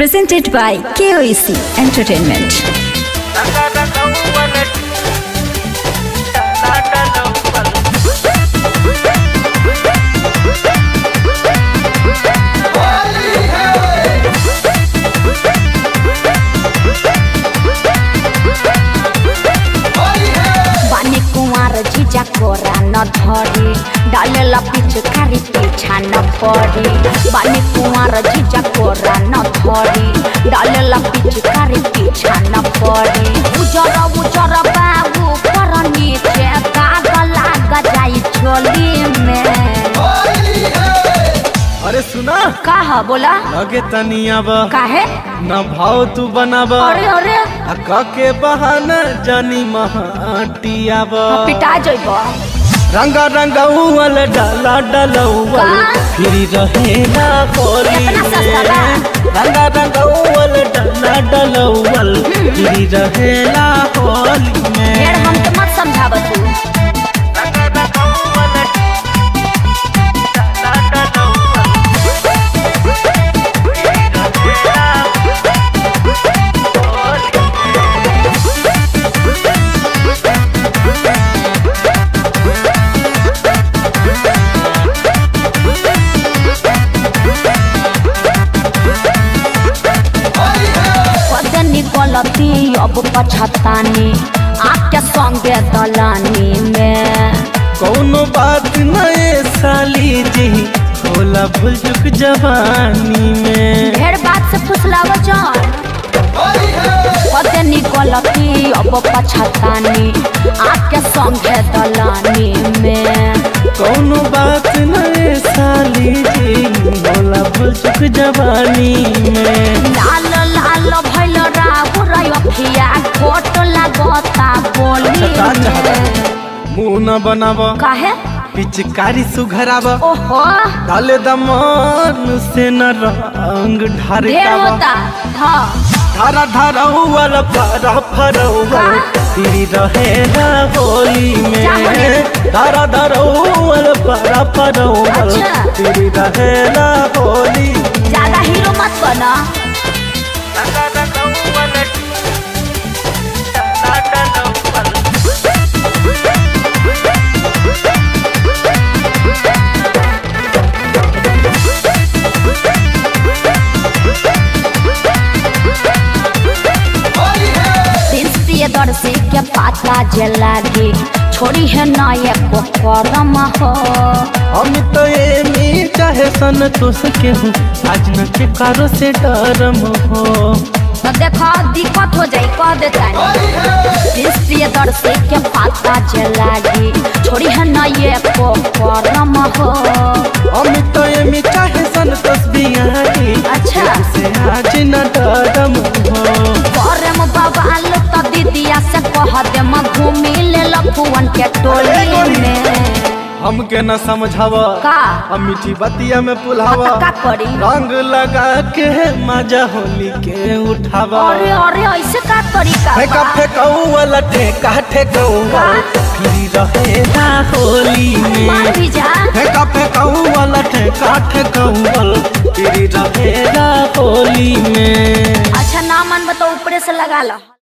Presented by KOEC Entertainment. बानी कुंवर जीजा कोरा न धरी डालेला पिचकारी पीछा न पड़ी बानी कुंवर जीजा कोरा न धरी डालेला पिचकारी पीछा न पड़ी उजर उजर बाबू पर नीचे कागल लाग जाई झोली में अरे सुना का ह बोला लगे तनी अब काहे न भाव तू बनाब अरे अरे आ क के बहाना जानी महाटियाब पिटा जइबो रंगा रंगा उवल डाला डलौवल का? फिरी रहेला होली इतना सस्ता बा? में रंगा रंगा उवल डाला डलौवल फिरी रहेला होली में ढेर हम तो मत समझाब तू रंगा रंगा उवल डाला डलौवल पदनी गलती अब पछतानी आपके संगे दलानी में कौनो बात नए साली जी होला भूल चुक जवानी में ढेर बात से फुसलाव जान पदनी गलती अब पछतानी आपके संगे दलानी में कौनो बात नए साली जी होला भूल चुक जवानी में लाल लाल भैल राहु रखिया खोट लगता बोली का में मुंह न बनाब काहे पिचकारी सुघराब ओहो डाले दमन से न रंग ढारे ढेर होता हाँ धारा धारा उवल फरा फरौवल का? तेरी रहेला होली क्या होली? में धारा धारा उवल फरा फरौवल अच्छा। तेरी रहेला होली ज्यादा हीरो मत बना प्रिय दर्शी के पाता जे लागी छोड़ी है ना ये करम हो हम तो ये मी चाहे सन तो सके हूँ आज न के कारो से डरम हो तो देखो दिक्कत हो जाई कह देता प्रिय दर्शी के पाता जे लागी छोड़ी है ना ये करम हो हम तो ये मी चाहे सन तस्बीर अच्छा। से आज न डरम हो करम बवाल तो दीदिया से कह दे म घूमी ले लखुअन के टोली में हमके न समझाव का हम मीठी बतिया में पुलावा का करी रंग लगा के मजा होली के उठावा अरे अरे ऐसे का तरीका फेंका बा? फेंकौवल ठेका ठेकौवल फिर रहेला होली मान में भी जा फेंका फेंकौवल ठेका ठेकौवल फिर रहेला होली में अच्छा ना मन बताओ ऊपरे से लगा लो